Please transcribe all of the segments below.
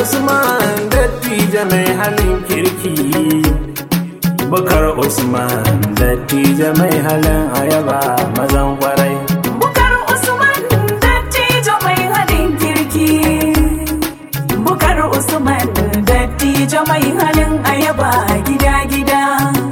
Usman dattijo mai halin kirki Bukar Usman dattijo mai halin ayaba mazan kwarai Bukar Usman dattijo mai halin kirki. Bukar Usman dattijo mai halin ayaba gida-gida.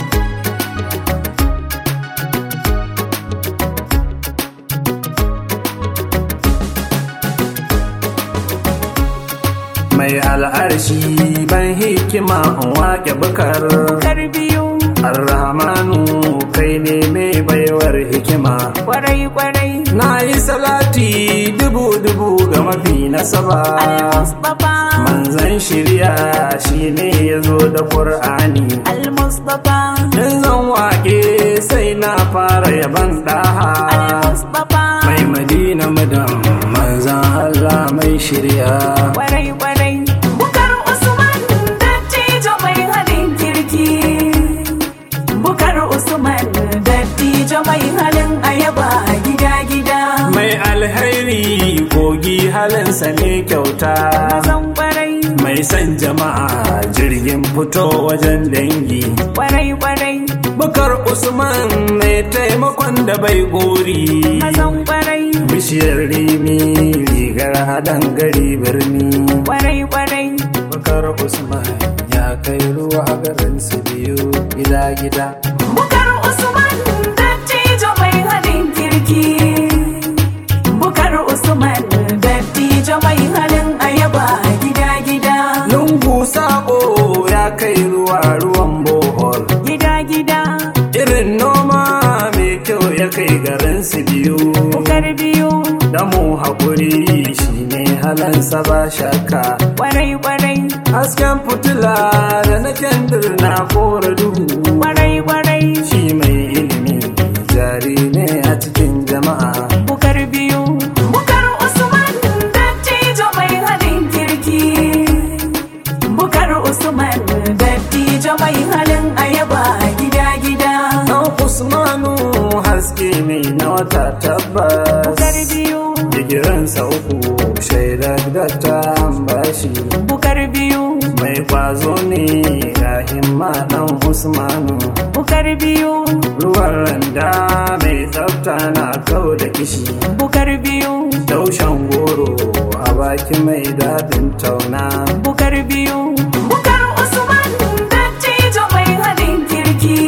mai al'arshi ban hikima in wake bukar Bukar biyu Arrahmanu kai ne mai baiwar hikima kwarai-kwarai. na yi salati dubu-dubu ga mafi nasaba Al-Mustapha. manzan shirya shi ne ya zo da ƙur'ani Al-Mustapha. in zan wake sai na fara yaban ɗaha Al-Mustapha. mai madina mudan manzan Allah mai shirya Kwarai-kwarai. Bukar Usman dattijo mai halin kirki. Bukar Usman dattijo mai halin ayaba gida-gida. mai alhairi kogi halinsa ne kyauta Zan kwarai, mai son jama'a jirgin fito wajen dangi kwarai-kwarai. bukar usman mai taimakon da bai gori Zan kwarai, bishiyar rimi rigar haɗin gari birni kwarai-kwarai. bukar usman ya kai ruwa garin su biyu gida-gida Bukar Usman dattijo mai halin kirki. Bukar Usman dattijo mai halin ayaba gida-gida. lungu sako ya kai ruwa ruwan bohol Gida-gida. irin noma mai kyau ya kai garin su biyu Bukar biyu. da mu haƙuri shi ne halansa ba shakka Kwarai-kwarai. hasken fitila da na kendir na kora duhu Kwarai-kwarai. shi mai ilimi jari ne a cikin jama'a Bukar biyu. Bukar Usman dattijo mai halin kirki. Bukar Usman dattijo mai halin ayaba gida-gida. dan usmanu haske mai na wata tabbas Bukar biyu. digiransa uku shaidar da ta bashi Bukar biyu. mai kwazo ne ga himma dan usmanu Bukar biyu. ruwan randa mai tsafta na kau da kishi Bukar biyu. taushen goro a baki mai daɗin tauna Bukar biyu. Bukar Usman dattijo mai halin kirki.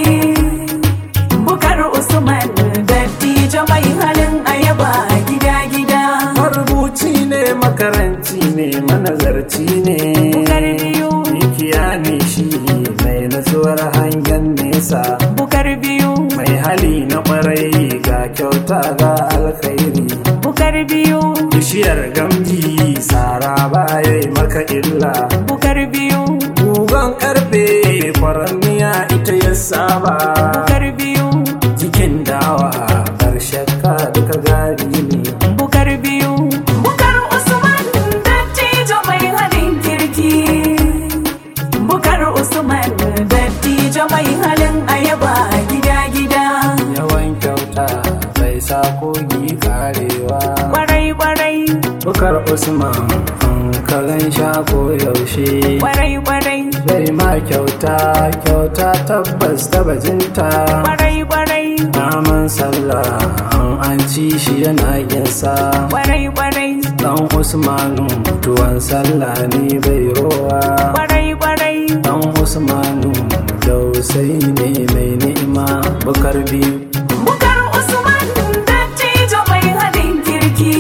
Bukar Usman dattijo mai halin ayaba gida-gida. marubuci ne makaranci ne manazarci ne Bukar biyu. mikiya ne shi mai nasuwar hangen nesa Bukar biyu. mai hali na kwarai ga kyauta ga alkhairi Bukar biyu. bishiyar gamji sara baya maka illa Bukar biyu. gugan karfe kwaranniya ita ya saba Bukar biyu. jikin dawa ƙarshen ka duka gari ne Bukar biyu. Bukar Usman dattijo mai halin kirki. Bukar Usman dattijo mai halin ayaba gida-gida. yawan kyauta bai sa kogi karewa Kwarai-kwarai. bukar usman an ka gan sha ko yaushe Kwarai-kwarai. zai ma kyauta kyauta tabbas ta bajinta Kwarai-kwarai. naman sallah an an ci shi yana ginsa Kwarai-kwarai. dan usmanu tuwon sallah ne bai rowa Kwarai-kwarai. dan usmanu dausai ne mai ni'ima bukar biyu Bukar Usman dattijo mai halin kirki.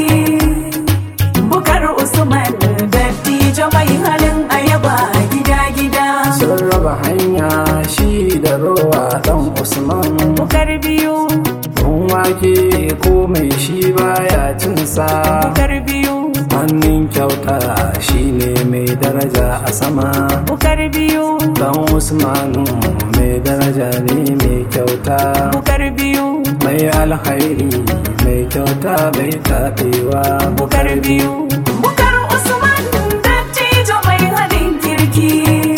Bukar Usman dattijo mai halin ayaba gida-gida. sun raba hanya shi da rowa dan usman Bukar biyu. Kun wake ko mai shi baya cinsa Bukar biyu. hannun kyauta shine mai daraja a sama Bukar biyu. dan usmanu mai daraja ne mai kyauta Bukar biyu. mai alhairi mai kyauta bai taɓewa Bukar biyu. Bukar Usman dattijo mai halin kirki.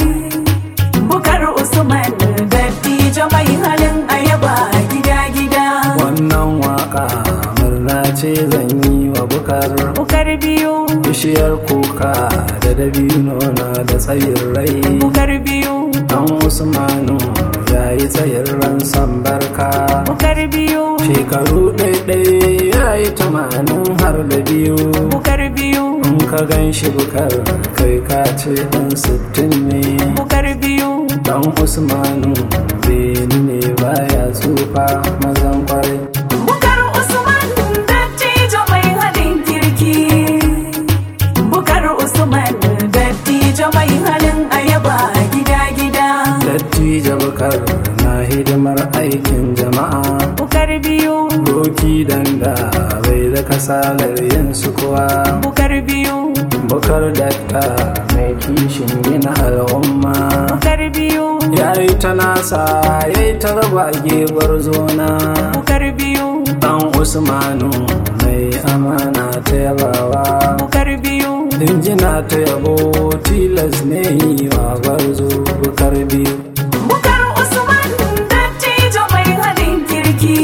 Bukar Usman dattijo mai halin ayaba gida-gida. wannan waka murna ce zan yi wa bukar bukar biyu bishiyar kuka da dabino na da tsayin rai bukar biyu dan usmanu ya yi tsayin ran san barka bukar biyu shekaru ɗaiɗai ya yi tamanin har da biyu bukar biyu in ka gan shi bukar kai ka ce ɗan sittin ne bukar biyu dan usmanu beni ne baya tsufa mazan kwarai bukar usman dattijo mai halin kirki bukar usman dattijo mai halin ayaba gida gida dattijo bukar na hidimar aikin jama'a bukar biyu doki danda bai da kasalar yin su kuwa bukar biyu bukar dakta mai kishin gina al'umma bukar biyu ya yi ta nasa ya yi ta raba gebar zona bukar biyu dan usmanu mai amana ta yabawa bukar biyu injina ta yabo tilas ne yi wa gwarzo bukar biyu bukar usman dattijo mai halin kirki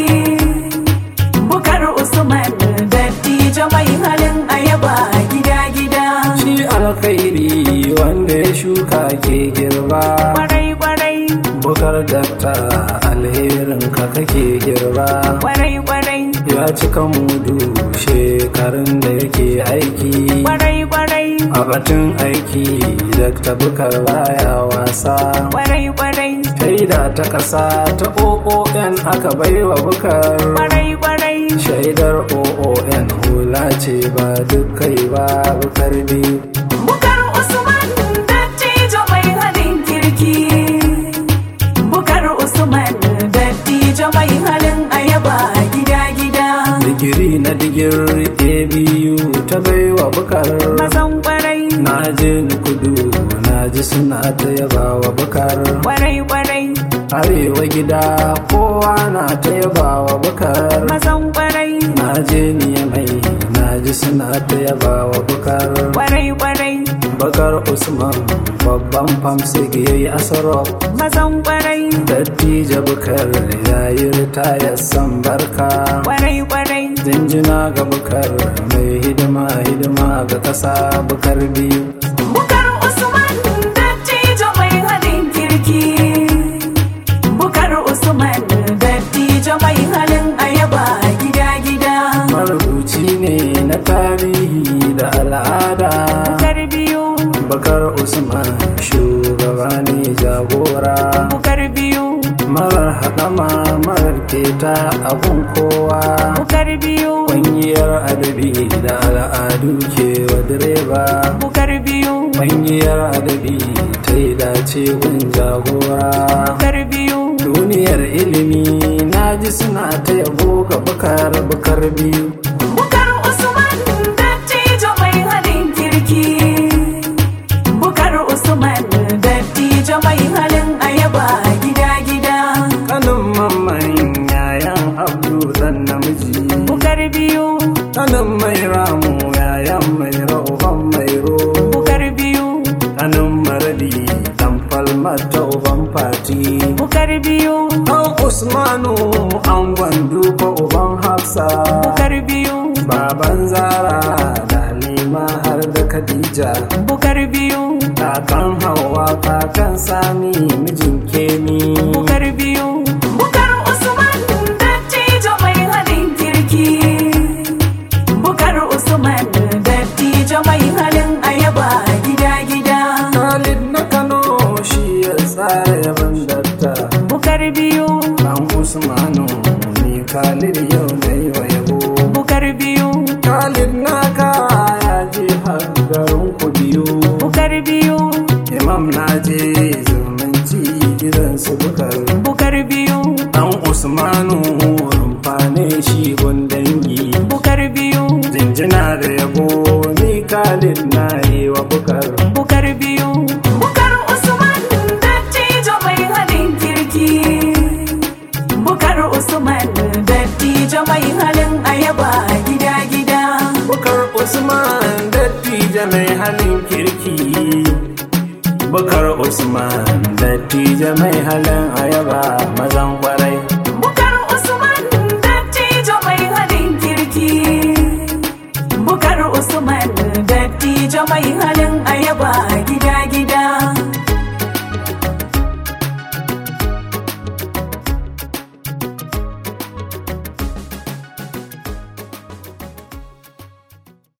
bukar usman dattijo mai halin ayaba gida gida shi alkhairi wanda ya shuka ke girba kwarai kwarai bukar dakta alherin ka kake girba kwarai kwarai ya cika mudu shekarun da yake aiki kwarai kwarai a batun aiki dakta bukar baya wasa kwarai kwarai shaida ta ƙasa ta oon aka baiwa bukar kwarai kwarai shaidar oon hula ce ba duk kai ba bukar biyu bukar usman dattijo mai halin kirki bukar usman dattijo mai halin ayaba gida gida digiri na digir abu ta baiwa bukar mazan kwarai na je ni kudu na ji suna ta yaba wa bukar kwarai kwarai arewa gida kowa na ta yaba wa bukar mazan kwarai na je ni mai na ji suna ta yaba wa bukar kwarai kwarai bakar usman babban famsig ya yi asaro mazan kwarai dattijo bukar ya yi ritaya san barka kwarai kwarai jinjina ga bukar mai hidima hidima ga kasa bukar biyu bukar usman dattijo mai halin kirki bukar usman dattijo mai halin ayaba gida gida marubuci ne na tarihi da al'ada bukar biyu bakar usman shugaba ne jagora bukar biyu marar haɗama marar keta abun kowa bukar biyu ƙungiyar adabi da al'adu ke wa direba bukar biyu ƙungiyar adabi ta yi dace gun jagora bukar biyu duniyar ilimi na ji suna ta yabo ga bukar bukar biyu bukar usman dattijo mai halin kirki bukar usman dattijo mai halin ayaba gida gida kanin mamman yayan abdu dan namiji bukar biyu kanin mai ramu yayan mai rauban mai ro bukar biyu kanin maradi dan falmata uban fati bukar biyu dan usmanu an gwandu ko uban hafsa bukar biyu baban zara da halima har da khadija bukar biyu kakan hawa kakan sami mijin kemi bukar biyu bukar usman dattijo mai halin kirki bukar usman dattijo mai halin ayaba gida gida Khalid na Kano shi ya tsara yaban datta bukar biyu Dan Usmanu ni Khalid yau na yi wa yabo bukar biyu Khalid na kaya je har garin ku biyu bukar biyu Imam na je zumunci gidan su bukar bukar biyu Dan Usmanu rumfane shi gun dangi bukar biyu Jinjina da yabo ni Khalid na yi wa bukar bukar biyu bukar usman dattijo mai halin kirki bukar usman dattijo mai halin ayaba gida gida Bukar Usman dattijo mai halin kirki Bukar Usman dattijo mai halin ayaba mazan kwarai bukar usman dattijo mai halin kirki mai halin